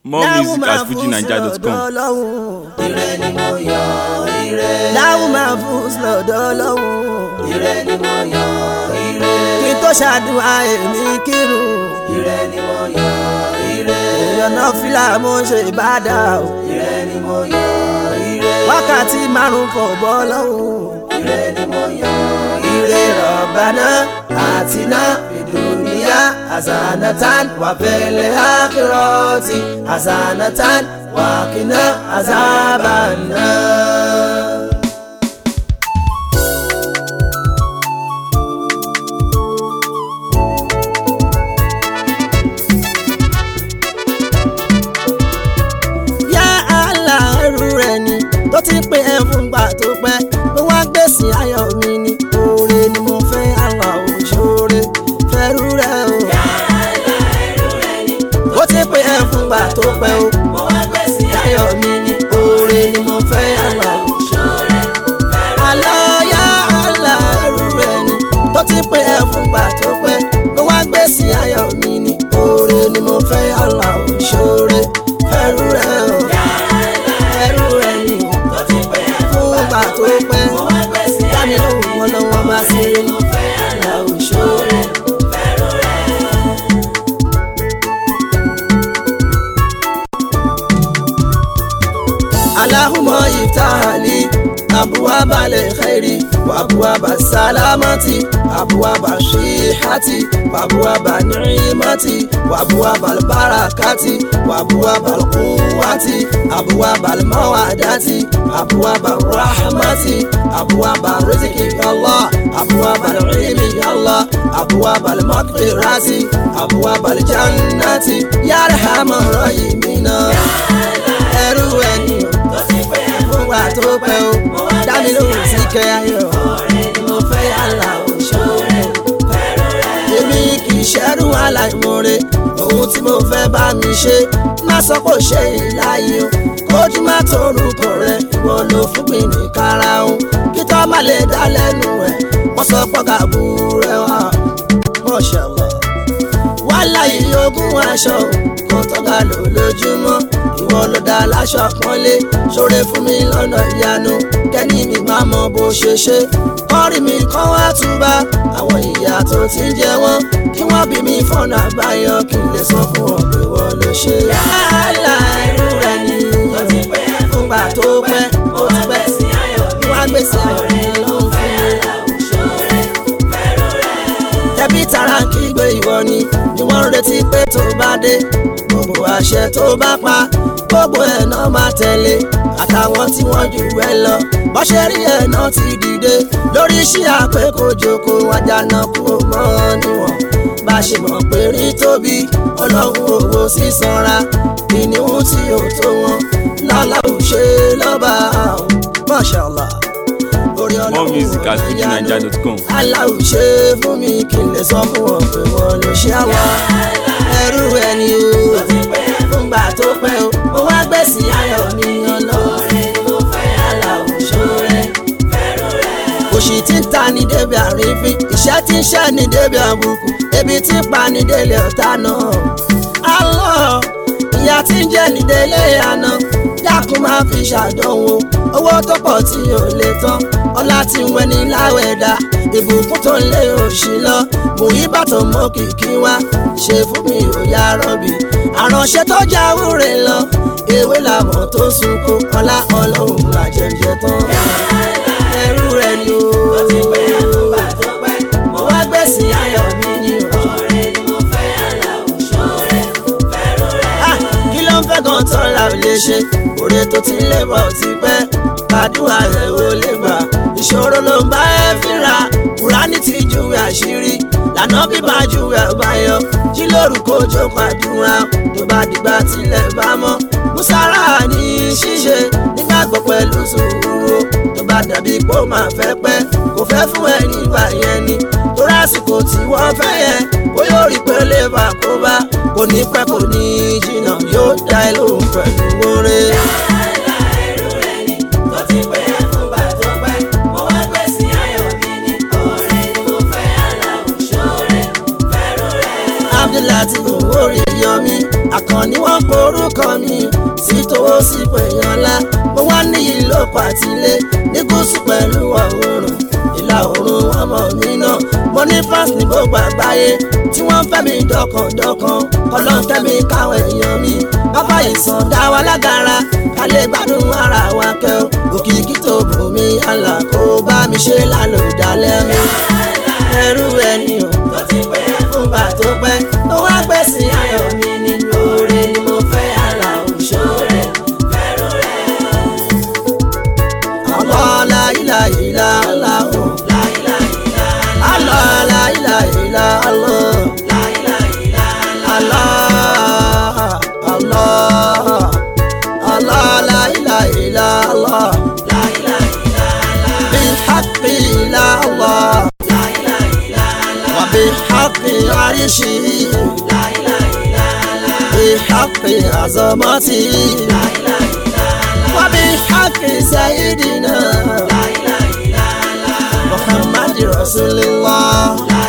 More music at fujinaija.com. ire ni mo yọ ire. láwùn máa fún lọ́dọ̀ lọ́hùn. ire ni mo yọ ire. kí n tó ṣàdúrà èmi kírun. ire ni mo yọ ire. èèyàn náà fìlà mo ṣe ìbádà o. ire ni mo yọ ire. wákàtí márùn-ún kò bọ́ lọ́hùn. ire ni mo yọ ire. rọ̀bánà àtiná ìdùnnìyà àzànàtàn wà fẹ́lẹ́ àkìrọ̀tì àzànàtàn wà kìnnà àzàbànà. yá àlà ẹrú rẹ̀ ni tó ti pé ẹ fún gbà tó pẹ́ ló wá gbèsè ayọ̀ mi ni oore ni mo fẹ́ àlà òṣòre fẹ́rú rẹ̀ o. ó ti pé ẹ fún gbà tó pẹ́ o mo wá gbèsè ayọ̀ mi ni oore ni mo fẹ́ àlà òṣòre. àlọ́ yá àlà ẹrú rẹ̀ ni tó ti pé ẹ fún gbà tó pẹ́ ló wá gbèsè ayọ̀ mi ni oore ni mo fẹ́ àlà òṣòre fẹ́rú rẹ̀ o ẹrú rẹ̀ ni tó ti pé fún gbà tó pẹ́ mo wá gbèsè dámi lóhùn wọn lọ́wọ́ bá sí i mo fẹ́ àlà òṣòre. fẹ́rù rẹ̀. اللهم افتح لي أبواب الخير وأبواب السلامة أبواب الصحة وأبواب النعمة وأبواب البركة وأبواب القوة أبواب المودة أبواب الرحمة أبواب الرزق يا الله أبواب العلم يا الله أبواب المغفرة أبواب الجنة يا أرحم الراحمين ẹrú ẹni tó ti pé fún wa tó pẹ́ o dámi lóhùn sí kẹ́ ayọ̀ ọ̀rẹ́ ni mo fẹ́ àlà òṣòre fẹ́rù rẹ̀. èmi kì í ṣẹ́rú aláìmoore ohun tí mo fẹ́ bá mi ṣe má sọ pé ó ṣe ìláyé o kójú má torúkọ rẹ ìwọ ló fún mi ní karahun kí tó má lè dá lẹ́nu ẹ̀ wọ́n sọ pé kàbú rẹ wá mọ̀ṣẹ̀lọ̀ wàhálà yìí ogún aṣọ kò tọ́ka lò lójúmọ́ ìwọ ló dá láṣọ pọ́nlé ṣoore fún mi lọ́nà ìyanu kẹ́ni mi máa mọ bó ṣe ṣe kọ́rí mi kọ́ wá túbà àwọn ìyá tó ti ń jẹ wọ́n kí wọ́n bí mi fọ́nà àbáyọ kí n lè sọ fún ọ pé wọ́n ló ṣe. yálà irú rẹ̀ ni tó ti pé fúngbà tó pẹ́ ó ti pẹ́ gbèsè ayọ̀ mi. wá gbèsè ọ̀rẹ́ ọ̀rẹ́ ló ló ń fẹ́ fún mi. àlà òṣòre fẹ́rù rẹ̀. tẹbí tara ń kígbe ìwọ ni ni wọ́n ń retí pé tó bá dé gbogbo àṣẹ tó bá pa gbogbo ẹ̀ náà máa tẹ̀lé àtàwọn tí wọ́n jù ẹ lọ bọ́ṣẹ́ rí ẹ̀ náà ti dìde lórí iṣẹ́ àpékòjòkó àjànà kú mọ́ níwọ̀n bá ṣe mọ̀ pé rí tóbi ọlọ́run owó sísanra ìníhùn tí ò tó wọn lọ́la ò ṣe lọ́ba Mashallah orí More ọlọ́run music at ò ní yanu fujinaija.com. aláwù ṣe fún mi kí n lè sọ fún wọn pé wọn ló ṣe àwọn ẹrú ẹni o fúngbà tó pẹ́ o mo wá gbèsè ayọ̀ mi ọlọ́run ọ̀rẹ́ ni mo fẹ́ àlà òṣòre fẹ́rù rẹ̀. òṣì tí ń ta ní débi àrífín ìṣẹ́ tí ń ṣẹ́ ní débi àbùkù ebi tí ń pa ní délé ọ̀tá náà Allah ìyá tí ń jẹ́ ní délé àná dákun máa fi ṣàdánwò owó tó pọ̀ tí ò lè tán ọlá tí ń wẹni láwẹ̀dá ìbùkún tó ń lé òṣì lọ mú ìbátan mọ́ kìkì wá ṣe fún mi ò yá rọ́bì àránṣẹ́ tó jáwúre lọ ewé làwọn tó sunkún ọlá ọlọ́run làjẹjẹ tán ẹrú rẹ ni o. tó ti pé fúngbà tó pẹ́ mo wá gbèsè ayọ̀ mi ni o. ọ̀rẹ́ ni mo fẹ́ àlà òṣòre fẹ́rù rẹ̀. Ah, kí ló ń fẹ́ gan tán la ò lè ṣe òde tó ti lé bọ̀ ti pẹ́ àdúrà rẹ̀ ò lè gbà ìṣòro ló ń bá ẹ fínra kùránì ti júwe àṣírí lànà bíbá júwe ọbàyọ jí lórúkọ jọ pàdúrà tó bá dìgbà tilẹ̀ bá mọ́ musara ní ṣíṣe nígbàgbọ́ pẹ̀lú sùúrù tó bá dàbí pé ó máa fẹ́ pẹ́ kò fẹ́ fún ẹ nígbà yẹn ni torí àsìkò tí wọ́n fẹ́ yẹn ó yóò rí pé lè bá kó bá kò ní pẹ́ kò ní jìnnà yóò dá ẹ lóhùn pẹ̀lú oore. àlà ẹrù rẹ̀ ni tó ti pé fúngbà tó pẹ́ mo wá gbèsè ayọ̀ mi ní ọ̀rẹ́ ni mo fẹ́ àlà òṣòre fẹ́rù rẹ̀. abdullahi owó rí yọmí akànnì. ni wọ́n porúkọ mi sí towó sí pèèyàn ńlá mo wá níyì lóko àtìlé ní gúúsù pẹ̀lú ọ̀húnrún ìlà oòrùn ọmọ mi náà mo ní fans ní gbogbo àgbáyé tí wọ́n fẹ́ mi dọ̀kàndọ̀kàn ọlọ́tẹ́ mi káwọn èèyàn mi bàbá ìsàn dá wa lágara ká lè gbádùn ara wa kẹ́ ò òkìkí tó bù mí àlà kó bá mi ṣe lálòdálẹ́ mi ẹrú ẹni o tó ti pé fúngbà tó pẹ́ tó wá gbèsè ayọ̀ mi nínú oore ni mo fẹ́ àlà òṣòre. fẹ́rù rẹ̀ Allah la ilaha illa Allah o. láìláìlá Allah la ilaha illa Allah. láìláìlá Allah Allah Allah la ilaha illa Allah. láìláìlá Bihaqqi illa Allah. láìláìlá Wa bihaqqi arshihi. láìláìlá Bihaqqi azamati. Wa bihaqqi sayyidina. محمد رسول الله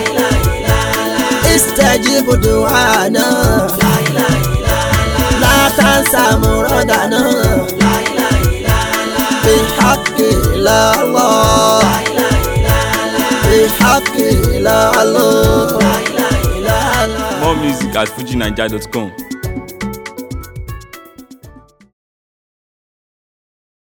استجب دعانا لا تنسى مرادنا بحق لا الله بحق لا الله More music at fujinaija.com.